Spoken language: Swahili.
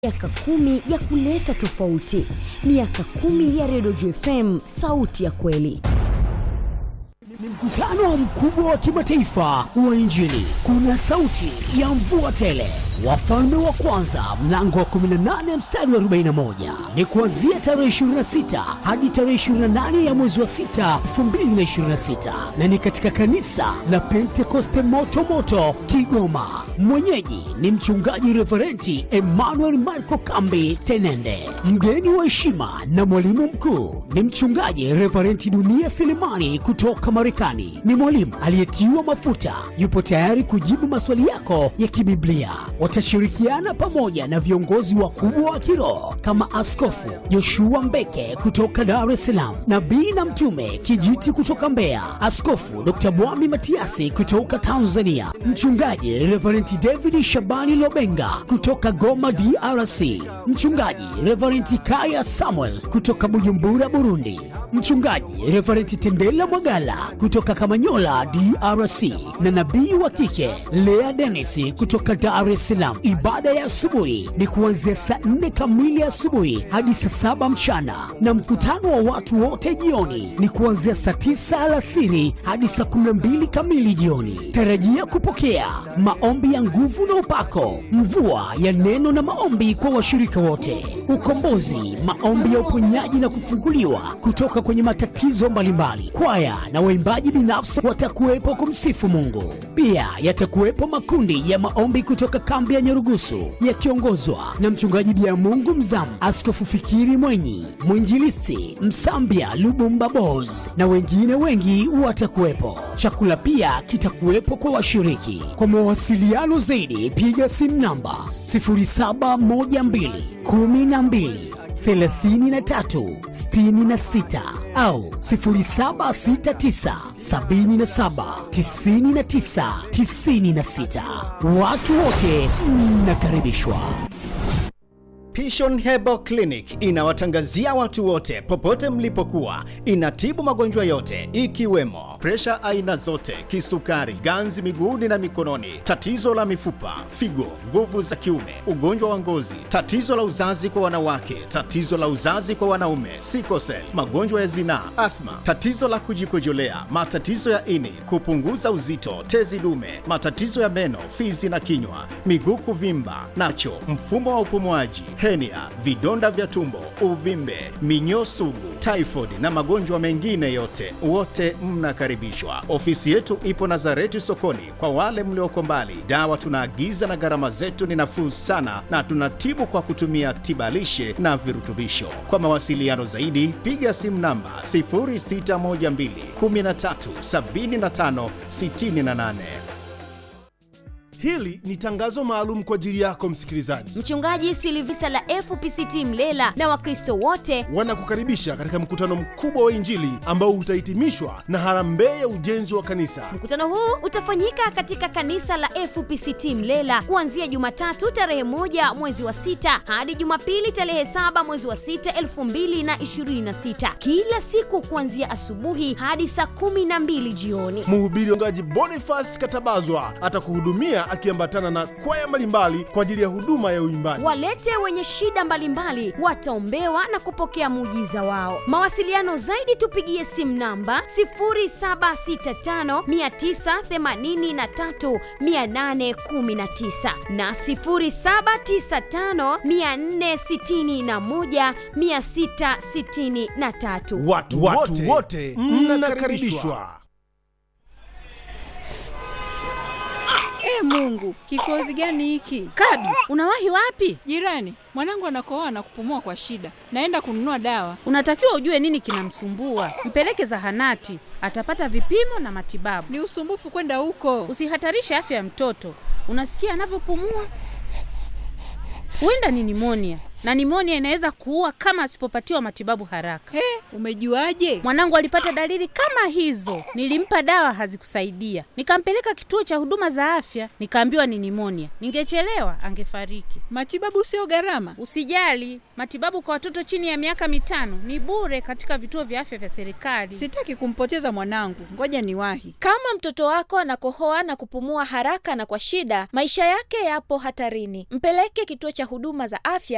miaka kumi ya kuleta tofauti miaka kumi ya redio jfm sauti ya kweli ni mkutano mkubwa wa kimataifa wa injili kuna sauti ya mvua tele wafalme wa kwanza mlango wa 18 mstari wa 41 ni kuanzia tarehe 26 hadi tarehe 28 ya mwezi wa 6 2026 na ni katika kanisa la pentekoste moto moto kigoma mwenyeji ni mchungaji reverenti emmanuel marco kambi tenende mgeni wa heshima na mwalimu mkuu ni mchungaji reverenti dunia selemani kutoka marekani ni mwalimu aliyetiwa mafuta yupo tayari kujibu maswali yako ya kibiblia watashirikiana pamoja na viongozi wakubwa wa kiroho kama askofu joshua mbeke kutoka dar es salaam nabii na mtume kijiti kutoka mbeya askofu dr mwami matiasi kutoka tanzania mchungaji reverenti david shabani lobenga kutoka goma drc mchungaji reverenti kaya samuel kutoka bujumbura burundi mchungaji reverenti tendela mwagala kutoka kamanyola drc na nabii wa kike lea denis kutoka dar es salaam ibada ya asubuhi ni kuanzia saa nne kamili asubuhi hadi saa saba mchana na mkutano wa watu wote jioni ni kuanzia saa tisa alasiri hadi saa kumi na mbili kamili jioni tarajia kupokea maombi ya nguvu na upako mvua ya neno na maombi kwa washirika wote ukombozi maombi ya uponyaji na kufunguliwa kutoka kwenye matatizo mbalimbali kwaya na waimbaji binafsi watakuwepo kumsifu mungu pia yatakuwepo makundi ya maombi kutoka kambi ya nyarugusu yakiongozwa na mchungaji bia mungu mzamu askofu fikiri mwenyi mwinjilisti msambia lubumba bos na wengine wengi watakuwepo chakula pia kitakuwepo kwa washiriki kwa mawasiliano zaidi piga simu namba 0712 12 33 66 au 0769 77 99 96 watu wote mnakaribishwa Pishon Herbal Clinic inawatangazia watu wote popote mlipokuwa. Inatibu magonjwa yote ikiwemo presha aina zote, kisukari, ganzi miguuni na mikononi, tatizo la mifupa, figo, nguvu za kiume, ugonjwa wa ngozi, tatizo la uzazi kwa wanawake, tatizo la uzazi kwa wanaume, sikosel, magonjwa ya zinaa, athma, tatizo la kujikojolea, matatizo ya ini, kupunguza uzito, tezi dume, matatizo ya meno, fizi na kinywa, miguu kuvimba, nacho, mfumo wa upumuaji, henia, vidonda vya tumbo, uvimbe, minyoo sugu, typhoid na magonjwa mengine yote, wote mnakaribishwa. Ofisi yetu ipo Nazareti sokoni. Kwa wale mlioko mbali, dawa tunaagiza na gharama zetu ni nafuu sana, na tunatibu kwa kutumia tibalishe na virutubisho. Kwa mawasiliano zaidi, piga simu namba 0612 13 75 68. Hili ni tangazo maalum kwa ajili yako msikilizaji. Mchungaji Silivisa la FPCT Mlela na Wakristo wote Wanakukaribisha katika mkutano mkubwa wa Injili ambao utahitimishwa na harambee ya ujenzi wa kanisa. Mkutano huu utafanyika katika kanisa la FPCT Mlela kuanzia Jumatatu tarehe moja mwezi wa sita hadi Jumapili tarehe saba mwezi wa sita elfu mbili na ishirini na sita kila siku kuanzia asubuhi hadi saa kumi na mbili jioni. Mhubiri mchungaji Boniface Katabazwa atakuhudumia akiambatana na kwaya mbalimbali kwa ajili ya huduma ya uimbaji. Walete wenye shida mbalimbali wataombewa na kupokea muujiza wao. Mawasiliano zaidi tupigie simu namba 0765983819 na 0795461663. Watu wote, wote mnakaribishwa. E Mungu, kikozi gani hiki? Kabi, unawahi wapi? Jirani, mwanangu anakohoa na kupumua kwa shida. Naenda kununua dawa. Unatakiwa ujue nini kinamsumbua, mpeleke zahanati, atapata vipimo na matibabu. Ni usumbufu kwenda huko. Usihatarishe afya ya mtoto. Unasikia anavyopumua? Huenda ni nimonia, na nimonia inaweza kuua kama asipopatiwa matibabu haraka. He, umejuaje? Mwanangu alipata dalili kama hizo, nilimpa dawa hazikusaidia, nikampeleka kituo cha huduma za afya, nikaambiwa ni nimonia. Ningechelewa angefariki. Matibabu sio gharama. Usijali, matibabu kwa watoto chini ya miaka mitano ni bure katika vituo vya afya vya serikali. Sitaki kumpoteza mwanangu. Ngoja niwahi. Kama mtoto wako anakohoa na kupumua haraka na kwa shida, maisha yake yapo hatarini. Mpeleke kituo cha huduma za afya